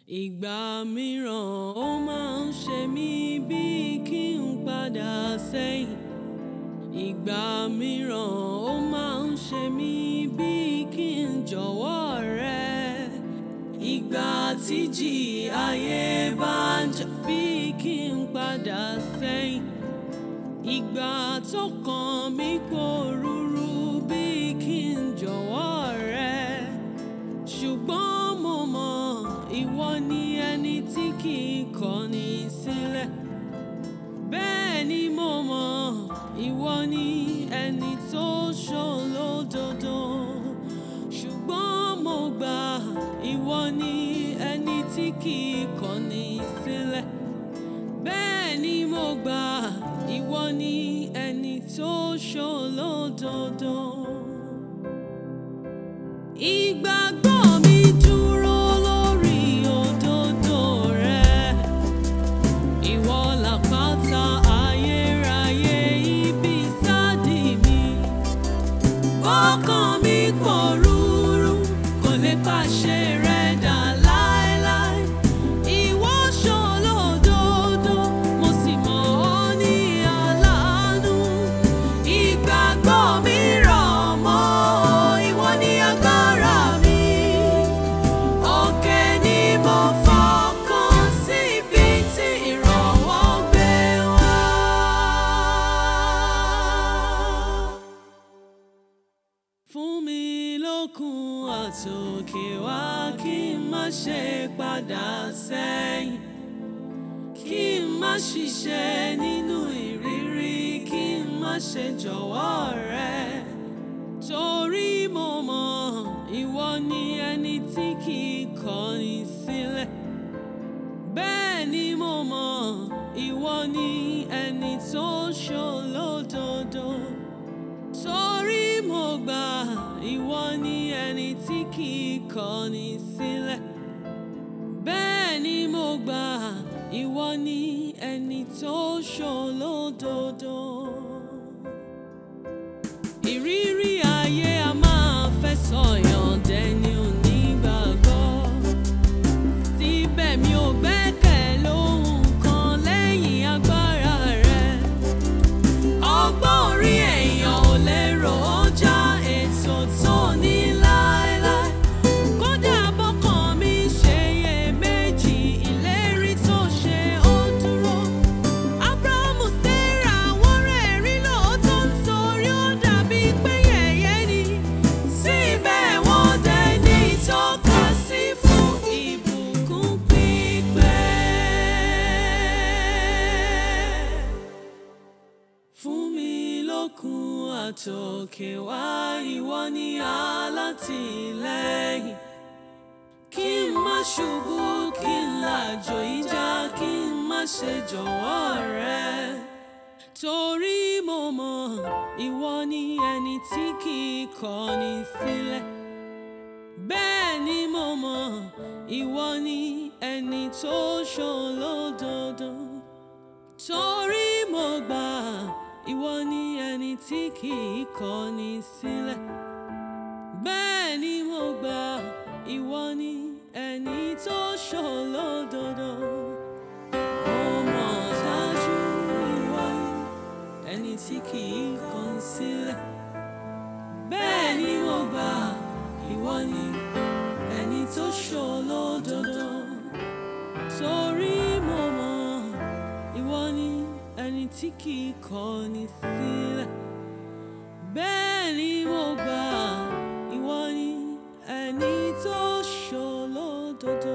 Ìgbà mìíràn ó máa ń ṣe mí bíi kí n padà sẹ́yìn. Ìgbà mìíràn ó máa ń ṣe mí bíi kí n jọ̀wọ́ rẹ. Ìgbà tí jì ayé bá ń jà bíi kí n padà sẹ́yìn. Ìgbà tó kàn mí pòrúurú bíi kí n jọ̀wọ́ rẹ. Ṣùgbọ́n mo mọ̀ ìwọ ni ẹni tí kì í kọ̀ni sílẹ̀. Bẹ́ẹ̀ ni mo mọ̀ ìwọ ni ẹni tó ṣòlódodo. Ṣùgbọ́n mo gbà ìwọ ni ẹni tí kì í kọ̀ni sílẹ̀. Bẹ́ẹ̀ ni mo gbà ìwọ ni ẹni tó ṣòlódodo. Ìgbàgbọ́ mi dúró lórí òdodo rẹ. Ìwọ làpáta ayérayé ibi ìsádi mi. Ọkàn mi pòrúurú kò lè pàṣẹ rẹ dà láéláé. Ìwọ ṣòlódodo, mo sì mọ̀ ọ́ ní aláàánú. Ìgbàgbọ́ mi rọ̀ mọ́ ìwọ ní agbára mi. Òkè ni mo fọkàn sí ibi tí ìrànwọ́ gbé wá. Fún mi lókun àtòkè wá kí n má ṣe padà sẹ́yìn. Kí n má ṣiṣẹ́ nínú ìrírí, kí n má ṣe jọ̀wọ́ rẹ. Torí mo mọ̀ ìwọ ni ẹni tí kì í kọ̀ni sílẹ̀. Bẹ́ẹ̀ ni mo mọ̀ ìwọ ni ẹni tó ṣòlódodo. Torí mo gbà ìwọ ni ẹni tí kì í kọ̀ni sílẹ̀. Bẹ́ẹ̀ ni mo gbà ìwọ ni ẹni tó ṣòlódodo. Ìrírí ayé a máa fẹ́ sọ̀yàn dẹni onígbàgbọ́. Síbẹ̀ mi ò gbẹ́kẹ̀ lóhun kan lẹ́yìn agbára rẹ. Ọgbọ́n orí èèyàn ò lérò ó já ètò tó ní láéláé. Kódà bọ́kàn mi ṣe iyèméjì, ìlérí tó ṣe ó dúró. Ábúráhámù, Sárà, wọ́n rẹ́rìn lóòótọ́ nítorí ó dàbí pé yẹ̀yẹ́ ni. Síbẹ̀ wọ́n dẹni ìtọ́ka sí fún ìbùkún pípẹ́. Fún mi lókun àtòkè wá ìwọ ni alátìlẹ́yìn. Kí n má ṣubú, kí n làjò ìjà, kí n má ṣe jọ̀wọ́ rẹ. Torí mo mọ̀ ìwọ ni ẹni tí kì í kọ̀ni sílẹ̀. Bẹ́ẹ̀ ni mo mọ̀ ìwọ ni ẹni tó ṣòlódodo. Torí mo gbà ìwọ ni ẹni tí kì í kọ̀ni sílẹ̀. Bẹ́ẹ̀ ni mo gbà ìwọ ni ẹni tó ṣòlódodo. Mo mọ̀ dájú ìwọ ni ẹni tí kì í kọ̀ni sílẹ̀. Bẹ́ẹ̀ ni mo gbà ìwọ ni ẹni tó ṣòlódodo. Torí mo mọ̀ ìwọ ni ẹni tí kì í kọ̀ni sílẹ̀. Bẹ́ẹ̀ ni mo gbà ìwọ ni ẹni tó ṣòlódodo.